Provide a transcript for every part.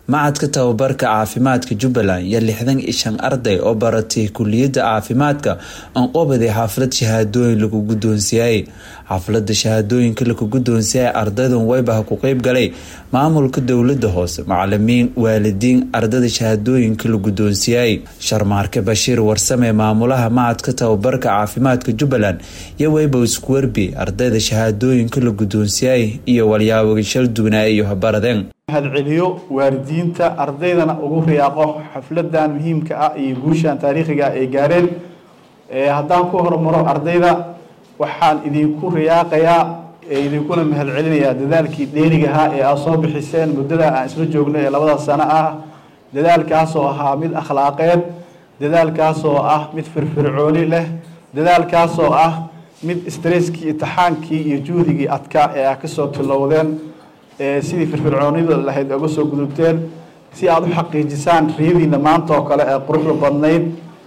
macadka tababarka caafimaadka jubbaland iyo lixdan iyo shan arday oo baratay kuliyadda caafimaadka anqobaday xaflad shahaadooyin lagu guddoonsiiyay xaflada shahaadooyinka lagu guddoonsiyay ardaydan weybaha ku qeyb galay maamulka dowlada hoose macalimiin waalidiin ardayda shahaadooyinka la guddoonsiyay sharmaarke bashiir warsame maamulaha macadka tababarka caafimaadka jubbaland iyo weyba isku werbi ardayda shahaadooyinka la guddoonsiyay iyo walyaaboga shal duwanaa iyo habaradeen mahadceliyo waalidiinta ardaydana ugu riyaaqo xafladan muhiimka ah iyo guushan taariikhiga ay gaareen haddaan ku hormaro ardayda waxaan idinku riyaaqayaa idinkuna mahadcelinayaa dadaalkii dheeriga ahaa ee aad soo bixiseen muddada aan isla joogno ee labada sano ah dadaalkaasoo ahaa mid akhlaaqeed dadaalkaasoo ah mid firfircooni leh dadaalkaasoo ah mid stresskii imtixaankii iyo juhdigii adkaa ee aad kasoo tilowdeen sidii firfircoonida lahayd oga soo gudubteen si aada u xaqiijisaan riyadiina maanta oo kale ee quruxda badnayd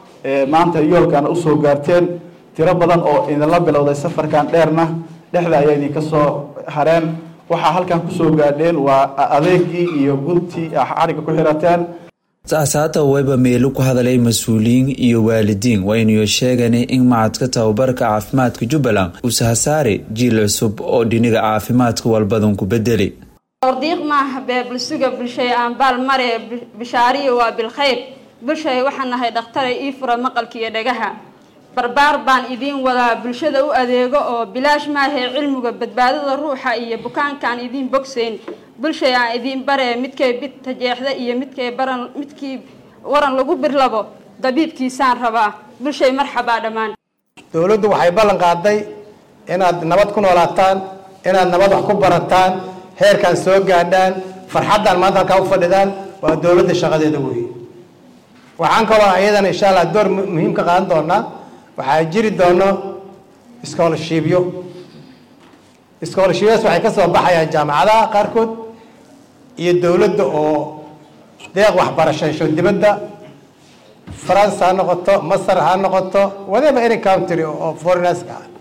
maanta yoolkana usoo gaarteen tiro badan oo idinla bilowday safarkan dheerna dhexda ayaa idinka soo hareen waxaa halkan kusoo gaadheen waa adeegii iyo guntii xariga ku xirateen saasaata weyba meelo ku hadalay mas-uuliyiin iyo waalidiin waynayo sheeganay in macadka tababarka caafimaadka jubbaland uu sahasaari jiil cusub oo dhiniga caafimaadka walbadan ku bedeli ordiiq maaha beebulsuga bulshay aanbaal mare bishaariya waa bilkhayr bulshay waxaan nahay dhakhtare ii fura maqalka iyo dhagaha barbaar baan idiin wadaa bulshada u adeego oo bilaash maahee cilmiga badbaadada ruuxa iyo bukaankaan idiin bogsayn bulshay aan idiin baree midkay bidta jeexda iyo midkay baran midkii waran lagu birlabo dabiibkiisaan rabaa bulshay marxabaa dhammaan dowladdu waxay ballan qaaday inaad nabad ku noolaataan inaad nabad wax ku barataan heerkan soo gaadhaan farxaddaan maanta halkaa u fadhidaan waa dowladda shaqadeeda wey waxaan kaloo iyadana insha allah door muhiim ka qaadan doonaa waxaa jiri doono scholarshipyo scholarshipyadaas waxay ka soo baxayaan jaamacadaha qaarkood iyo dowladda oo deeq waxbarasho hesho dibadda france ha noqoto masar ha noqoto whatever any country oo foreigners ah